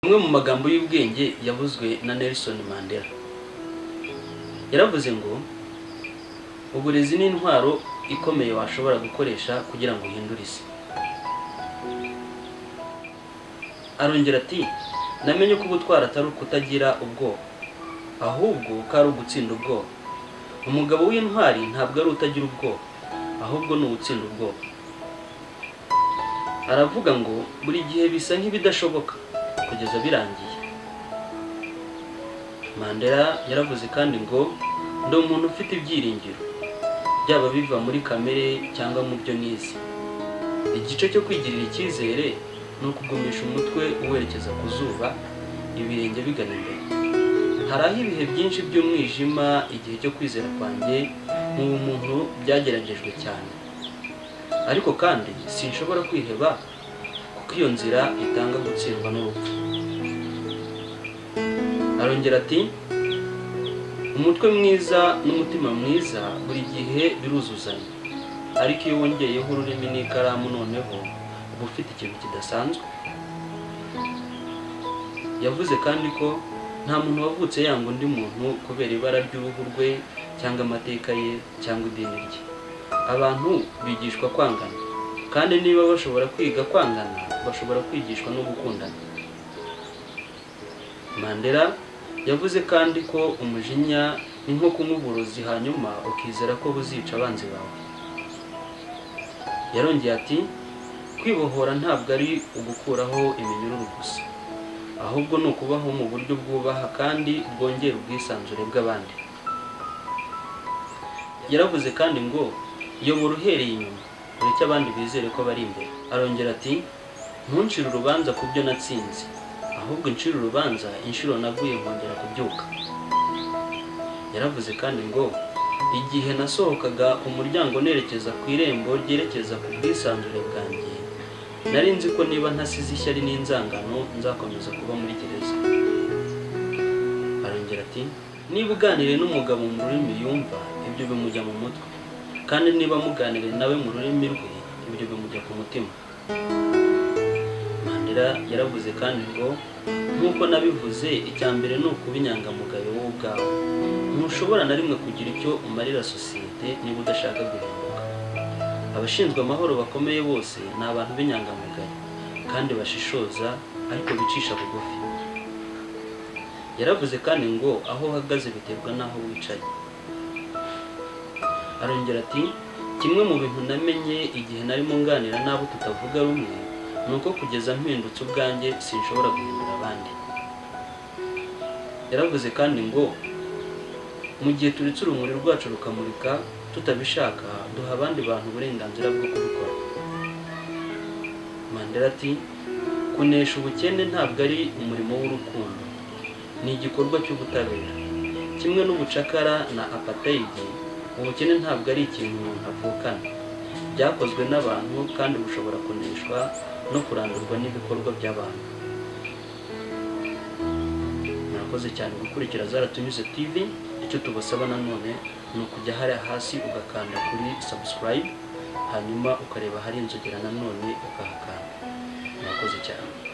amwe mu magambo y'ubwenge yavuzwe na Nelson Mandela yaravuze ngo uburezi ni intwaro ikomeye washobora gukoresha kugira ngo uhindure isi arongera ati namenye ko ubutwara atari ukutagira ubwoba ahubwo ko ari ugutsinda ubwoba umugabo w'intwari ntabwo ari utagira ubwoba ahubwo ni ugutsinda ubwoba aravuga ngo buri gihe bisa nk'ibidashoboka kugeza birangiye mandela yaravuze kandi ngo ndi umuntu ufite ibyiringiro byaba biva muri kamere cyangwa mu byo nize igice cyo kwigirira icyizere ni ukugumisha umutwe uwerekeza ku zuba ibirenge bigana imbere hari aho ibihe byinshi by'umwijima igihe cyo kwizera kwanjye mu bumuntu byageragejwe cyane ariko kandi sinshobora kwiheba kuko iyo nzira itanga gutsindwa n'urupfu arongera ati umutwe mwiza n'umutima mwiza buri gihe biruzuzanya ariko iyo wongeyeho ururimi n'ikaramu noneho uba ufite ikintu kidasanzwe yavuze kandi ko nta muntu wavutse yanga undi muntu kubera ibara ry'uruhu rwe cyangwa amateka ye cyangwa idini rye abantu bigishwa kwangana kandi niba bashobora kwiga kwangana bashobora kwigishwa no gukundana mandela yavuze kandi ko umujinya ni nko kunywa uburozi hanyuma ukizera ko buzica abanzi bawe yarongeye ati kwibohora ntabwo ari ugukuraho iminyururu gusa ahubwo ni ukubaho mu buryo bwubaha kandi bwongera ubwisanzure bw'abandi yaravuze kandi ngo yobora uhereye inyuma ureke abandi bizere ko bari imbere arongera ati ntuncire urubanza ku byo natsinze ahubwo incire urubanza inshuro naguye nkongera kubyuka yaravuze kandi ngo igihe nasohokaga umuryango nerekeza ku irembo ryerekeza ku bwisanzure bwanjye nari nzi ko niba ntasize ishyari n'inzangano nzakomeza kuba muri gereza arongera ati niba uganiriye n'umugabo mu rurimi yumva ibyo bimujya mu mutwe kandi niba muganiriye nawe mu rurimi rwe ibyo bimujya ku mutima mandela yaravuze kandi ngo nk'uko nabivuze icya mbere ni ukuba inyangamugayo wowe ubwawe ntushobora na rimwe kugira icyo umarira sosiyete niba udashaka guhinduka abashinzwe amahoro bakomeye bose ni abantu b'inyangamugayo kandi bashishoza ariko bicisha bugufi yaravuze kandi ngo aho uhagaze biterwa n'aho wicaye arongera ati kimwe mu bintu namenye igihe narimo nganira n'abo tutavuga rumwe ni uko kugeza mpindutse ubwanjye sinshobora guhindura abandi yaravuze kandi ngo mu gihe turetse urumuri rwacu rukamurika tutabishaka duha abandi bantu uburenganzira bwo kubikora mandela ati kunesha ubukene ntabwo ari umurimo w'urukundo ni igikorwa cy'ubutabera kimwe n'ubucakara na apatayidi ubukene ntabwo ari ikintu umuntu avukana byakozwe n'abantu kandi bushobora kuneshwa no kurandurwa n'ibikorwa by'abantu murakoze cyane gukurikira zaratunyuze tv icyo tubasaba nanone ni ukujya hariya hasi ugakanda kuri subscribe hanyuma ukareba hari inzogera nanone ukahakanda murakoze cyane